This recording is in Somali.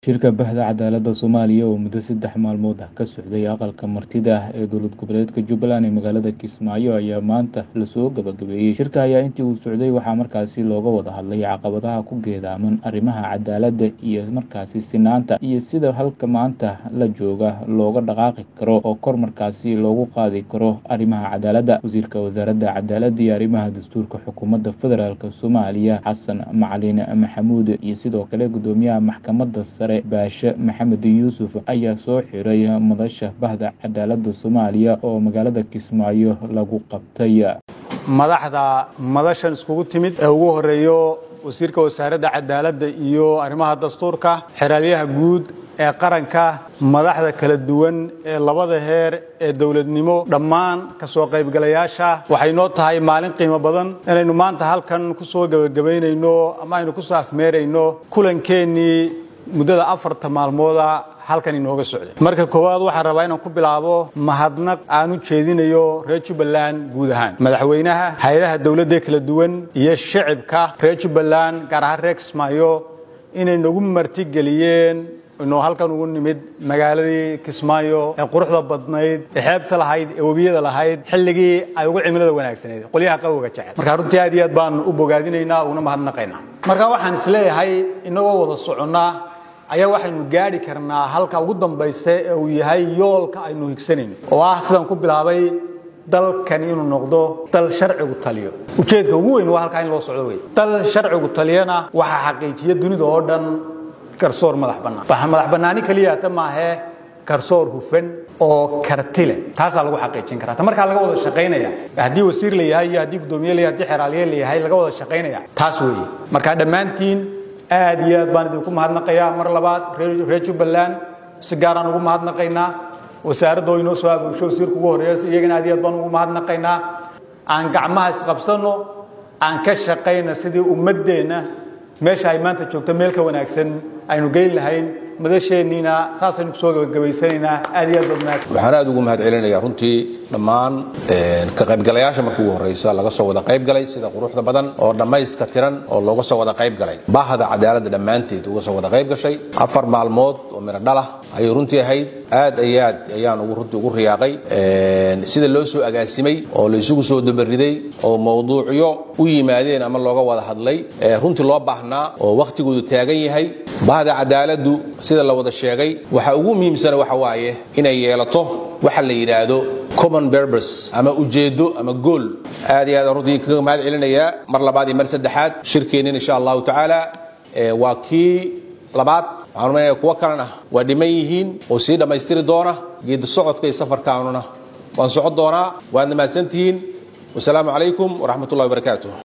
Shirka Baxda Cadaaladda Soomaaliya oo muddo saddex maalmood ah ka socday aqalka martida ah ee dowlad goboleedka Jubbaland ee magaalada Kismaayo ayaa maanta lasoo gabagabeeyey. Shirka ayaa intii uu socday waxaa markaasi looga wada hadlay caqabadaha ku geedaaman arrimaha cadaaladda iyo markaasi sinaanta iyo sida halka maanta la jooga looga dhaqaaqi karo oo kor markaasi loogu qaadi karo arrimaha cadaaladda. Wasiirka Wasaaradda Cadaaladda iyo Arrimaha Dastuurka Xukuumadda Federaalk Soomaaliya Xasan Macalin Maxamuud iyo sidoo kale Gudoomiyaha Maxkamadda Sare Baashe Maxamed Yuusuf ayaa soo xiray madasha Baxda Cadaaladda Soomaaliya oo magaalada Kismaayo lagu qabtay. madaxda madashan iskugu timid ee ugu horeeyo wasiirka wasaaradda cadaaladda iyo arrimaha dastuurka xeraalyaha guud ee qaranka madaxda kala duwan ee labada heer ee dowladnimo dhammaan ka soo qaybgalayaasha waxay noo tahay maalin qiimo badan inaynu maanta halkan ku soo gebagabaynayno ama aynu ku soo afmeerayno kulankeenii muddada afarta maalmooda halkan inooga socday marka koowaad waxaan rabaa inaan ku bilaabo mahadnaq aan u jeedinayo reer jubbaland guud ahaan madaxweynaha hay-adaha dowladda kala duwan iyo shicibka reer jubbaland gaar ahaan reer kismaayo inay nagu martigeliyeen inuu halkan ugu nimid magaaladii kismaayo ee quruxda badnayd ee xeebta lahayd ee webiyada lahayd xilligii ay ugu cimilada wanaagsaneyd qolyaha qaboga jecel marka runtii aad iyo aad baan u bogaadinaynaa uguna mahadnaqaynaa marka waxaan isleeyahay inagoo wada soconnaa ayaa waxaynu gaadhi karnaa halka ugu dambaysa ee uu yahay yoolka aynu higsanayno oo ah sidaan ku bilaabay dalkan inuu noqdo dal sharcigu taliyo ujeedka ugu weyn waa halkaa in loo socdo wey dal sharcigu taliyana waxaa xaqiijiya dunida oo dhan garsoor madax bannaan waxa madax bannaani keliya ta maahee garsoor hufan oo karti leh taasaa lagu xaqiijin karaa ta markaa laga wada shaqaynaya haddii wasiir la yahay iyo haddii guddoomiye la yahay haddii xeraalye la yahay laga wada shaqaynaya taas weeye marka dhammaantiin aad iyo aad baan idinku mahadnaqayaa mar labaad reer jubbaland si gaaraan ugu mahadnaqaynaa wasaaradda oo inoo soo abuusho wasiirka ugu horreeya iyagana aad iyo aad baan ugu mahadnaqaynaa aan gacmaha isqabsanno aan ka shaqayna sidii ummaddeenna meesha ay maanta joogto meel ka wanaagsan aynu geyn lahayn madasheenniina saasaynu kusoo gabagabaysanaynaa aad iyo aad baad mahadsan waxaan aad ugu mahad celinayaa runtii dhammaan ka qaybgalayaasha marka ugu horreysa laga soo wada qayb galay sida quruxda badan oo dhammayska tiran oo looga soo wada qayb galay bahda cadaaladda dhammaanteed uga soo wada qayb gashay afar maalmood oo midho dhalah ayay runtii ahayd aad iyo aad ayaan ugu runtii ugu riyaaqay sida loo soo agaasimay oo la isugu soo dabariday oo mawduucyo u yimaadeen ama looga wada hadlay runtii loo baahnaa oo wakhtigoodu taagan yahay bahda cadaaladdu sida la wada sheegay waxa ugu muhiimsana waxa waaye inay yeelato waxa la yidhaahdo common berbers ama ujeeddo ama gool aad iyo aad runtii kaga mahad celinayaa mar labaad iyo mar saddexaad shirkeennin insha allahu tacaala waa kii labaad waxaan rumaynaya kuwo kalena waa dhiman yihiin oo sii dhammaystiri doona geedi socodka iyo safarkaanuna waan socon doonaa waadna mahadsantihiin wasalaamu calaykum waraxmat ullahi wabarakaatu